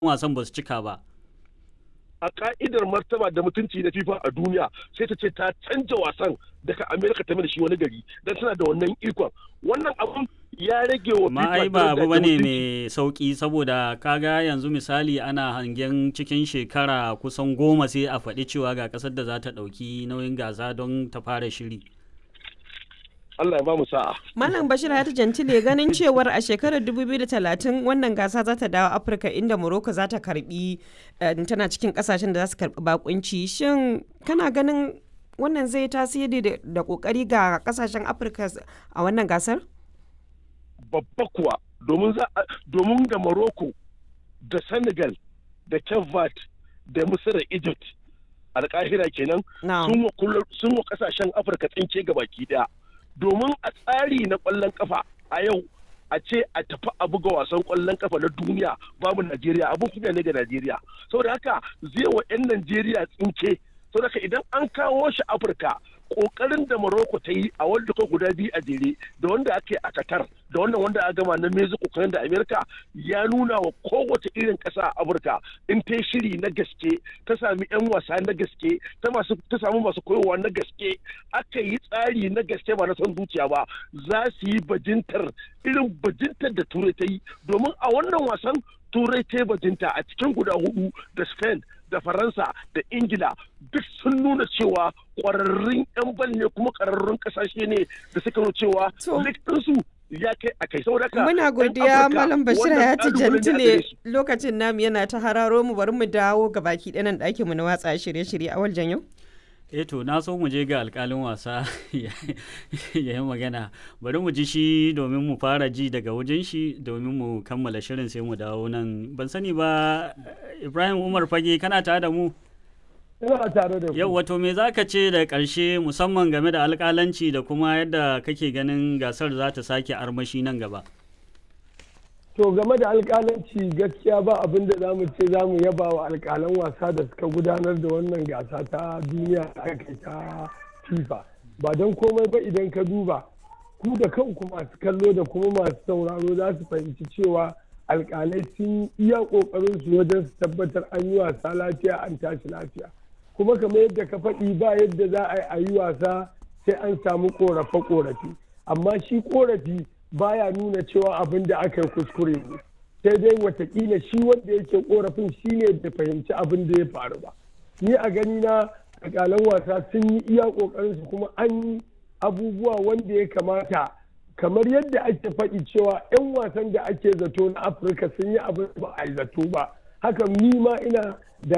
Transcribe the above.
wasan ba su cika ba. a ka'idar martaba da mutunci na FIFA a duniya sai ta ce ta canja wasan daga Amerika ta mai da shi wani gari don tana da wannan ikon wannan abun ya rage wa Ma ai ba abu bane mai sauki saboda kaga yanzu misali ana hangen cikin shekara kusan goma sai a faɗi cewa ga ƙasar da za ta ɗauki nauyin gasa don ta fara shiri. Allah ya ba mu sa'a. Malam Bashir Hayatu Jantile ganin cewar a shekarar 2030 wannan gasa za ta dawo Afirka inda Morocco za ta karbi tana cikin kasashen da za su karbi bakunci. Shin kana ganin wannan zai tasiri da kokari ga kasashen Afirka a wannan gasar? Babba kuwa domin domin da Morocco da Senegal da Cape da Misir da Egypt alƙahira kenan sun wa kasashen Afirka tsinke gabaki daya. domin a tsari na ƙwallon kafa a yau a ce a tafi a buga wasan ƙwallon kafa na duniya babu Najeriya abin kunya ne ga Najeriya saboda haka zai wa 'yan Najeriya tsinke saboda haka idan an kawo shi Afirka kokarin da Morocco ta yi a wanda ko guda biyu a jere da wanda ake a Qatar da wannan wanda a gama na Mexico kan da America ya nuna wa kowace irin ƙasa a Afirka in ta shiri na gaske ta sami 'yan wasa na gaske ta masu ta samu masu koyowa na gaske aka yi tsari na gaske ba na son zuciya ba za su yi bajintar irin bajintar da Turai ta yi domin a wannan wasan Turai ta bajinta a cikin guda hudu da Spain da faransa da ingila duk sun nuna cewa kwararrun 'yan bal ne kuma kwararrun kasashe ne da suka nuna cewa ɗinsu ya kai a kai saboda muna godiya malam bashir ya ci jantile lokacin namu yana ta hararo mu bari mu dawo ga baki ɗanan ɗakin mu na watsa shirye-shirye a waljan yau eh to na so mu je ga alkalin wasa ya yi magana bari mu ji shi domin mu fara ji daga wajen shi domin mu kammala shirin sai mu dawo nan ban sani ba ibrahim umar fage kana tare da mu ina tare da yau wato me za ka ce da ƙarshe musamman game da alƙalanci da kuma yadda kake ganin gasar za ta sake armashi nan gaba to game da alƙalanci gaskiya ba abin da zamu ce zamu yaba wa alƙalan wasa da suka gudanar da wannan gasa ta duniya da aka ta fifa ba don komai ba idan ka duba ku da kanku masu kallo da kuma masu sauraro za su fahimci cewa alƙalai sun iya ƙoƙarin su wajen su tabbatar an yi wasa lafiya an tashi lafiya kuma kamar yadda ka faɗi ba yadda za a yi a yi wasa sai an samu ƙorafe-ƙorafe amma shi ƙorafi baya nuna cewa abin da aka yi kuskure ne sai dai watakila shi wanda yake korafin shi ne da fahimci abin da ya faru ba ni a gani na alƙalan wasa sun yi iya ƙoƙarin su kuma an yi abubuwa wanda ya kamata kamar yadda ake faɗi cewa 'yan wasan da ake zato na afirka sun yi abin ba a yi zato ba haka ni ma ina